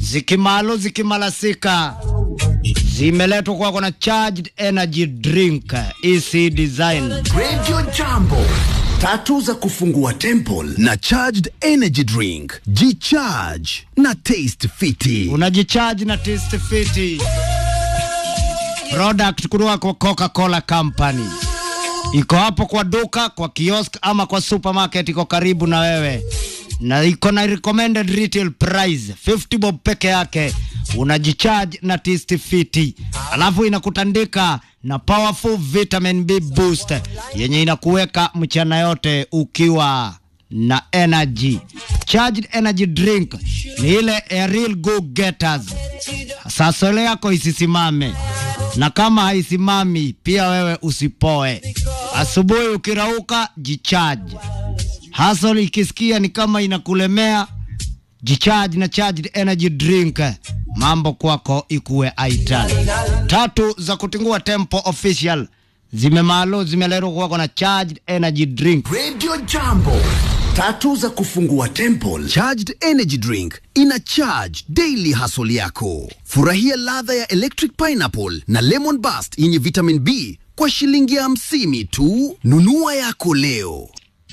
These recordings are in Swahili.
zikimalo zikimalasika zimeletwa kwako na charged energy drink EC design Radio Jambo, tatu za kufungua temple na charged energy drink. Jicharge na taste fiti. unajicharge na taste fiti product kutoka kwa Coca-Cola Company. Iko hapo kwa duka, kwa kiosk ama kwa supermarket, iko karibu na wewe, na iko na recommended retail price 50 bob peke yake. Unajicharge na taste fiti, alafu inakutandika na powerful vitamin B boost yenye inakuweka mchana yote ukiwa na energy. Charged energy drink ni ile ya real go getters. Sasa ile yako isisimame, na kama haisimami pia wewe usipoe. Asubuhi ukirauka, jicharge. Hustle ikisikia ni kama inakulemea, jicharge na charged energy drink, mambo kwako ikuwe aital. Tatu za kutingua tempo official zimemalo zimeletwa kwako na charged energy drink. Radio Jambo, tatu za kufungua temple. Charged energy drink ina charge daily hustle yako. Furahia ladha ya electric pineapple na lemon burst yenye vitamin B kwa shilingi hamsini tu. Nunua yako leo.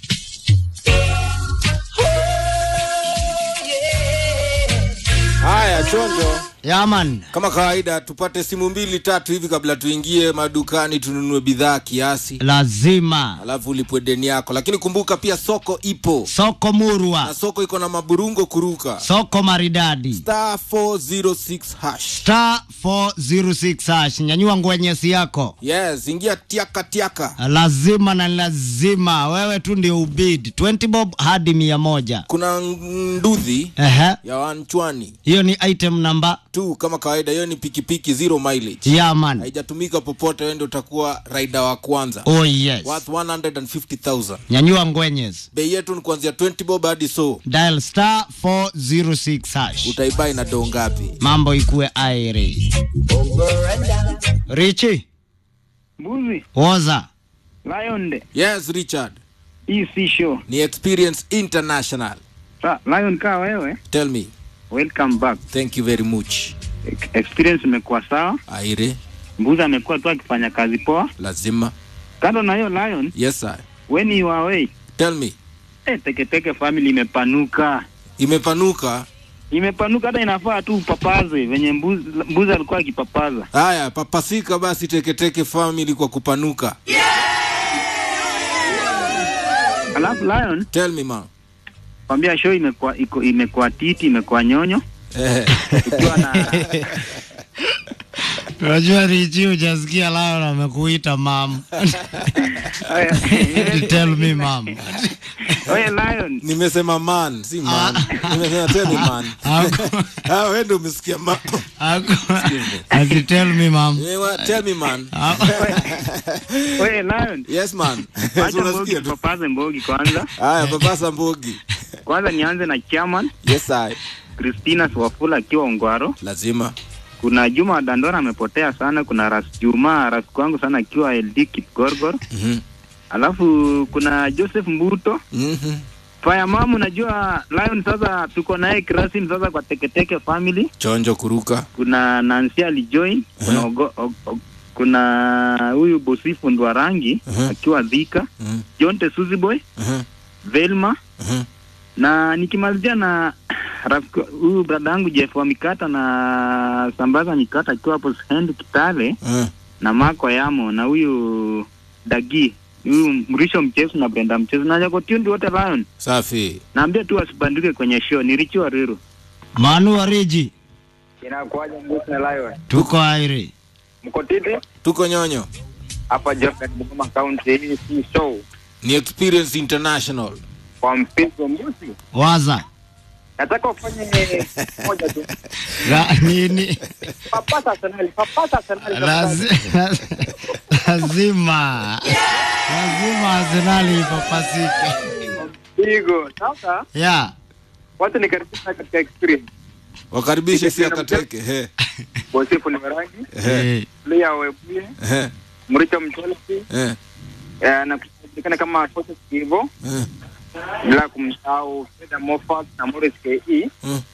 Haya, chonjo, Yaman, kama kawaida, tupate simu mbili tatu hivi kabla tuingie madukani tununue bidhaa kiasi, lazima alafu ulipwe deni yako. Lakini kumbuka pia soko ipo soko na murwa, soko iko na maburungo kuruka soko maridadi star 406 hash. star 406 hash. Nyanyua ngwenyesi yako, Yes, ingia tiaka tiaka. lazima na lazima wewe tu ndio ubid 20 bob hadi mia moja. Kuna nduthi Ehe, ya wanchwani hiyo ni item namba tu kama kawaida. Hiyo ni pikipiki zero mileage, yaman. haijatumika popote. Wewe ndio utakuwa raida wa kwanza, Oh yes, worth 150,000. nyanyua ngwenyes, Bei yetu ni kuanzia 20 bob hadi so. dial star 406 hash. Utaibai na doo ngapi? Mambo ikue aire. Richi Mbuzi, woza Lion de, Yes, Richard. hii si show. Ni Experience International. Sa, Lion kaa wewe, Tell me. welcome back. Thank you very much. Ex- Experience imekuwa sawa. Aire, Mbuzi amekuwa tu akifanya kazi poa. lazima. Kando na hiyo Lion, Yes, sir. when you are away, Tell me. eh, teketeke family imepanuka. Imepanuka. Imepanuka hata inafaa tu upapaze venye mbuzi, mbuzi alikuwa akipapaza. Haya, papasika basi teketeke family kwa kupanuka. Alafu Lion, Tell me, ma. kwambia show imekuwa iko imekuwa titi, imekuwa nyonyo. Eh, Ikiwa na Unajua Richi, hujasikia lao na amekuita mam. Tell me mam. Oye Lion, nimesema man, si man. Nimesema tell me man. Ako- Ah, wewe ndio umesikia man. ako- Ati tell me mam. Nimewa- Tell me man. oye Lion, Yes man. acha mbogi Unasikia tu. tupapaze mbogi kwanza. Haya, papasa mbogi. Kwanza nianze na chairman Yes, I. Christina Swafula akiwa Ongwaro. Lazima. Kuna Juma Dandora amepotea sana. Kuna Ras Juma rafiki wangu sana akiwa LD Kipgorgor. Mhm. Alafu kuna Joseph Mbuto Mhm. Faya mamu, najua Lion sasa tuko naye Krasim sasa kwa Teketeke family. Chonjo kuruka. Kuna Nancy alijoin, kuna Mhm. ogo, og, og, kuna huyu Bosifu Ndwa rangi Mhm. akiwa Dhika, Mhm. John Tesuzi boy, Mhm. Velma Mhm. na nikimalizia na rafiki huyu brada yangu Jeff wa Mikata na Sambaza Mikata akiwa hapo Send Kitale Mhm. na Mako Yamo na huyu Dagi huyu Mrisho Mchezo na Brenda Mchezo na Jakotundi wote Lion. Safi. Naambia tu wasibanduke kwenye show ni Richi Wariru. Manu wa Riji, Inakuwaje Mbuzi na Lion? tuko aire. Mko titi? Tuko nyonyo. Hapa Jordan Bungoma County, hii si show Ni Experience International. kwa mpigo Mbuzi. Waza Nataka ufanye moja tu. Ra- nini? Papasa Arsenal, papasa Arsenal. Lazi- lazima lazima Arsenali ipapasike. Pigo. Sasa Yeah. watu nikaribisha katika experience. Wakaribishe si akateke. He. Bosifu ni Warangi, Eh, Leah Webuye, He. Mricho Mchelsi, He. eh, na kujulikana kama Forces Kivo, He. bila kumsahau Fedha Moffat na Morris KE. Mm.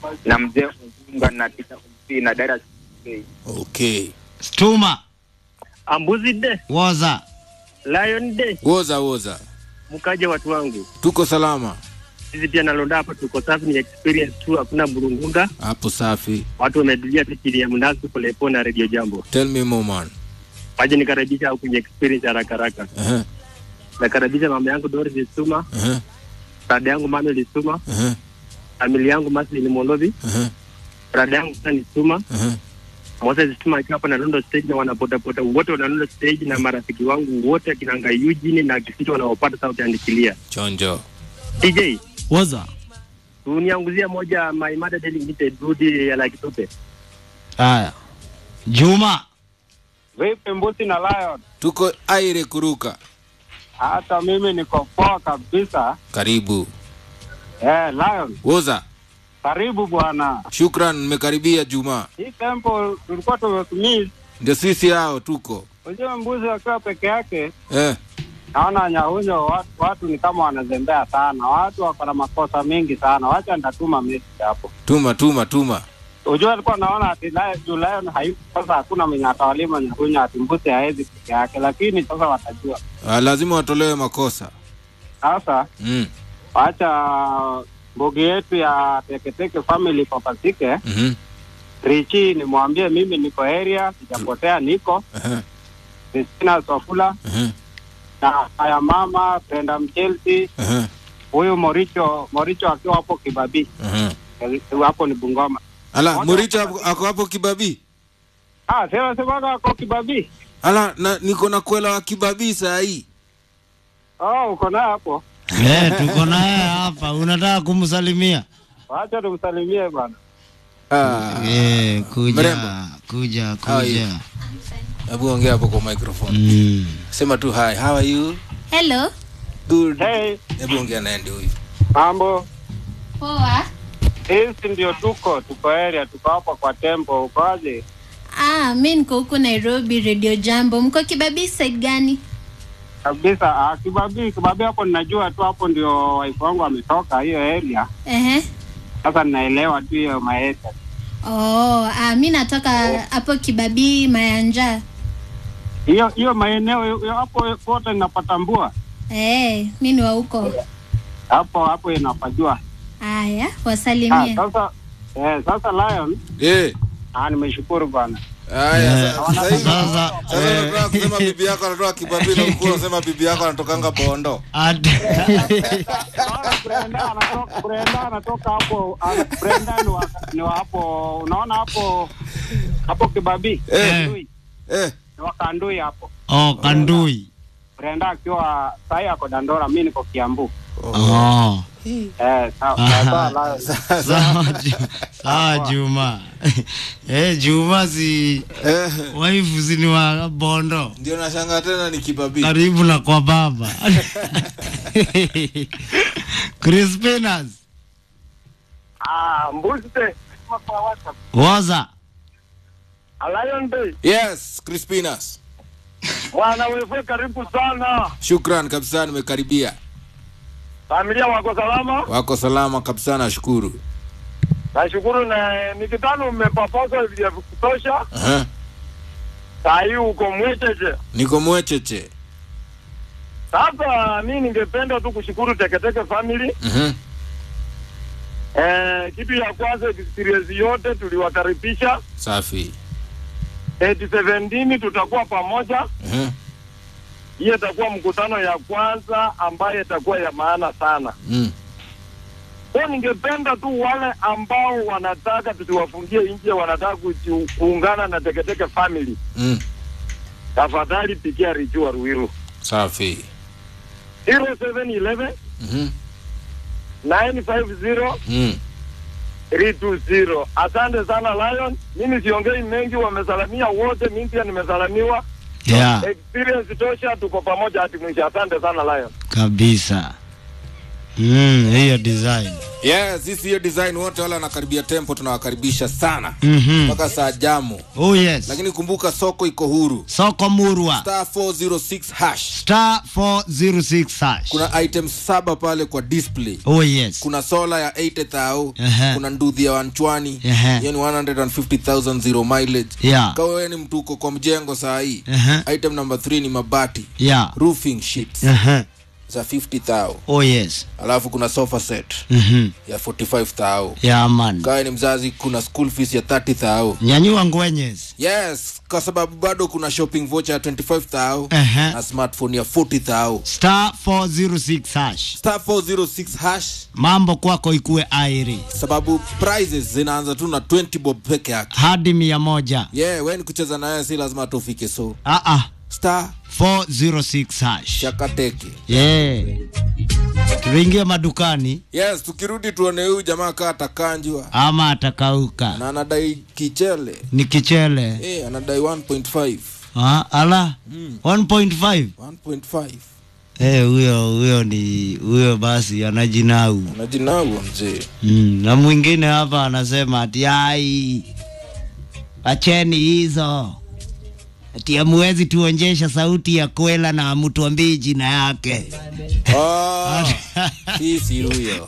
na mzee Mzunga na Tita Msi na dada Chikei. okay Stuma Ambuzi de, woza Lion de, woza woza mkaje watu wangu. tuko salama Sisi pia nalonda hapa tuko safi, ni experience tu, hakuna burungunga. hapo safi Watu wametulia tu chini ya mnazi polepole na radio jambo. tell me more man Waje nikaribisha au kwenye experience haraka haraka. uh-huh. Nakaribisha mama yangu Doris Lisuma, Uh-huh. dada yangu Mami Lisuma, Uh-huh. familia yangu Maslin Molovi, Uh-huh. dada yangu Sana Lisuma, Uh-huh. Moses Lisuma akiwa hapa na Londo stage na wanapotapota wote wana Londo stage na marafiki wangu wote akina Ngai Eugene na Kisicho wanaopata sauti andikilia. chonjo DJ, woza unianguzia moja My Mother Daily Limited Rudi ya Lucky Tupe. haya Juma Vipi Mbusi na Lion? tuko aire kuruka Hata mimi niko poa kabisa. karibu Eh, Lion, woza karibu bwana. shukran mmekaribia juma Hii tempo tulikuwa tumekumiss. ndio sisi hao tuko Unajua mbuzi akiwa peke yake, eh. naona Nyahunyo watu, watu ni kama wanazembea sana. Watu wako na makosa mengi sana. Wacha nitatuma message hapo. tuma tuma tuma Unajua alikuwa naona ati Lion, juu Lion hayuko sasa, hakuna mwenye atawalima Nyahunyo ati mbuzi haezi peke yake, lakini sasa watajua. ah, lazima watolewe makosa Sasa mm. wacha mbugi yetu ya Teketeke family papasike. mm-hmm. Richi nimwambie mimi niko area, sijapotea, niko uh-huh. Christina Sofula Uh-huh. na haya mama Brenda Mchelsi, Uh-huh. huyu Moricho Moricho akiwa hapo Kibabii Uh-huh. hapo ni Bungoma. ala Wote muricho wako- ako- ako hapo kibabii Ah, sema sema ako Kibabii. ala na, niko na kwela wa kibabii saa hii Oh, uko naye hapo. eh, tuko naye hapa, unataka kumsalimia Wacha tumsalimie bwana. Ah, eh, kuja Mrembo. kuja How are you? kuja hebu ongea hapo kwa microphone mm. sema tu hi how are you Hello. good Hey, hebu ongea naye ndio huyu mambo. Poa. Sisi ndio tuko, tuko area, tuko hapa kwa tempo. Ukoaje? Ah, mi niko huku Nairobi Radio Jambo. Mko Kibabii side gani? Kabisa. Ah, Kibabii, Kibabii hapo ninajua tu hapo ndio wife wangu ametoka hiyo area. Ehe. Sasa ninaelewa tu hiyo maeta. Oh, ah, mi natoka hapo Kibabii Mayanja. hiyo hiyo maeneo hiyo hapo kote ninapatambua Eh, mi ni wa huko. hapo hapo inapajua Haya, ah, wasalimie. sasa eh, sasa Lion eh ah, nimeshukuru bwana haya Eh, sa- sasa hivi sasa sasa unataka kusema bibi yako anatoka kibabii na ulikuwa unasema bibi yako anatokanga bondo At- Naona Brenda anatoka Brenda anatoka hapo ah, Brenda ni wa, ni wa hapo unaona hapo hapo Kibabii Eh. Kandui eh ni wa Kandui hapo oh, Kandui Brenda akiwa sahi ako Dandora mimi niko Kiambu oh. eh sawa sawa Lion. sawa Ju- sawa Juma eh, Juma si eh waifu si ni wa Bondo ndio nashangaa tena ni kibabii karibu na kwa baba Crispinas Ah, mbuzi de. woza Lion Day. yes crispinas Bwana wewe karibu sana. shukran kabisa nimekaribia Familia wako salama? wako salama kabisa nashukuru Nashukuru na nikitano umepapoza vya kutosha. Aha. Saa hii uko mwecheche. niko mwecheche Sasa mi ningependa tu kushukuru Teketeke family. Mhm. Eh, kitu ya kwanza experience yote tuliwakaribisha. safi 817 tutakuwa pamoja. Mhm. Hiyo itakuwa mkutano ya kwanza ambayo itakuwa ya maana sana. Mm. Kwa ningependa tu wale ambao wanataka tusiwafungie nje, wanataka kuji- kuungana na Teketeke family, Mm. tafadhali pigia Richu wa Ruiru safi 0711 Mhm. 950 Mm. 320. Asante sana Lion. Mimi siongei mengi, wamesalamia wote, mimi pia nimesalamiwa. yeah, Experience tosha, tuko pamoja hadi mwisho. Asante sana Lion. kabisa mm, hiyo design yes sisi hiyo design wote wale wanakaribia tempo tunawakaribisha sana Mhm. mpaka saa jamu Oh yes. lakini kumbuka soko iko huru Soko Murwa. star 406 hash Star 406 hash. kuna items saba pale kwa display Oh yes. kuna sola ya 80000 Ehe. kuna nduthi ya wanchwani Ehe. hiyo ni 150000 zero mileage Yeah. kawa wewe ni mtu uko kwa mjengo saa hii Ehe. item number 3 ni mabati Yeah. roofing sheets Uh-huh. za 50000 Oh yes. alafu kuna sofa set Mhm. ya 45000 Yeah man. kawa ni mzazi kuna school fees ya 30000 Nyanyua ngwenyes. yes kwa sababu bado kuna shopping voucher ya 25000 Ehe. na smartphone ya 40000 Star 406 hash. star 406 hash Mambo kwako ikue airi. sababu prizes zinaanza tu na 20 bob peke yake Hadi mia moja. yeah we ni kucheza naye si lazima tufike so Ah ah. star 406 hash. shakateke Yeah. Tuingie madukani yes tukirudi tuone huyu jamaa kaa atakanjwa ama atakauka. na anadai kichele Ni kichele. eh anadai 1.5 Ah, ala. 1.5. 1.5 Eh, huyo huyo ni huyo basi anajinau. anajinaua mzee Mm, na mwingine hapa anasema ati ai, acheni hizo ati amuwezi tuonjesha sauti ya kwela na amutuambii jina yake. oh, sisi huyo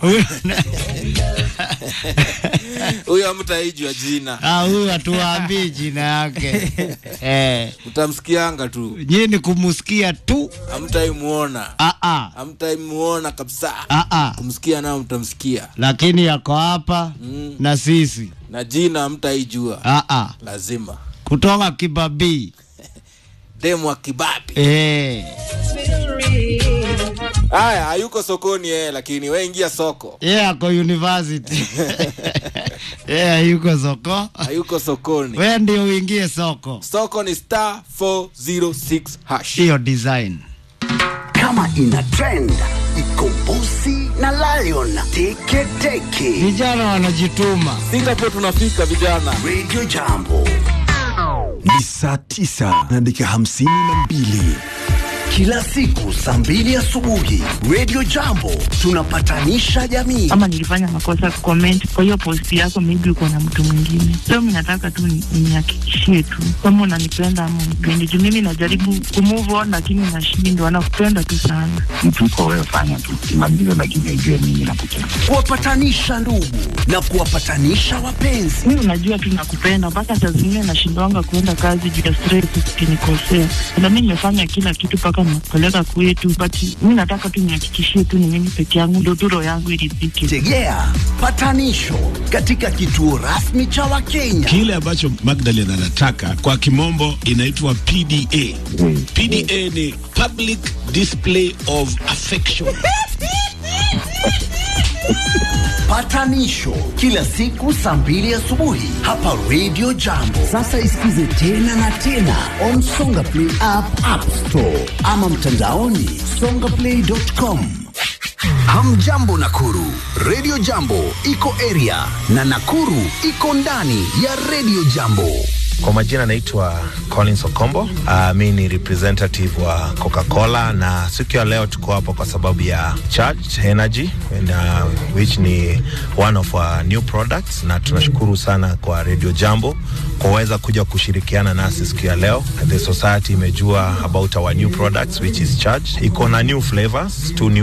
huyo amtaijwa jina Ah, huyo hatuwaambii jina yake eh, utamsikianga tu nyini kumusikia tu. amtaimuona Ah, ah, amtaimuona kabisa ah, ah. kumsikia nao mtamsikia Lakini yako hapa Mm. na sisi na jina amtaijua ah, ah. lazima kutoka Kibabii demu wa kibabi eh. haya hayuko sokoni yeye lakini we ingia soko Yeye ako university yeye yuko soko, hayuko sokoni we ndio uingie soko. soko ni star 406 hash Hiyo design Kama ina trend, iko Bosi na Lion. Teke teke. vijana wanajituma. sitapo tunafika vijana Radio Jambo. ni saa tisa na dakika hamsini na mbili Kila siku saa mbili asubuhi Radio Jambo tunapatanisha jamii. ama nilifanya makosa comment kwa hiyo post yako, maybe uko na mtu mwingine. So mimi nataka tu ni- nihakikishie tu kama unanipenda ama unipendi, juu mimi najaribu kumove on lakini nashindwa. Nakupenda tu sana. mtu uko wewe, fanya tu kimaliza, lakini ujue mimi nakupenda. Kuwapatanisha ndugu na kuwapatanisha wapenzi. Mimi unajua tu nakupenda, mpaka saa zingine nashindwanga kuenda kazi juu ya stress, ukinikosea. Na mimi nimefanya kila kitu mpaka nimekupeleka kwetu, but mimi nataka tu nihakikishie tu ni mimi peke yangu, ndio tu roho yangu iridhike. Tegea patanisho katika kituo rasmi cha Wakenya. Kile ambacho Magdalene anataka kwa kimombo inaitwa PDA. PDA ni public display of affection. Patanisho kila siku saa mbili asubuhi hapa Radio Jambo. Sasa isikize tena na tena on Songa Play app, App Store ama mtandaoni songaplay.com. Hamjambo Nakuru, Radio Jambo iko area na Nakuru iko ndani ya Radio Jambo. Kwa majina naitwa Collins Okombo. Uh, mi ni representative wa Coca-Cola na siku ya leo tuko hapa kwa sababu ya Charged Energy and, uh, which ni one of our new products, na tunashukuru sana kwa Radio Jambo kuweza kuja kushirikiana nasi siku ya leo. The society imejua about our new products which is Charged. Iko na new flavors, two new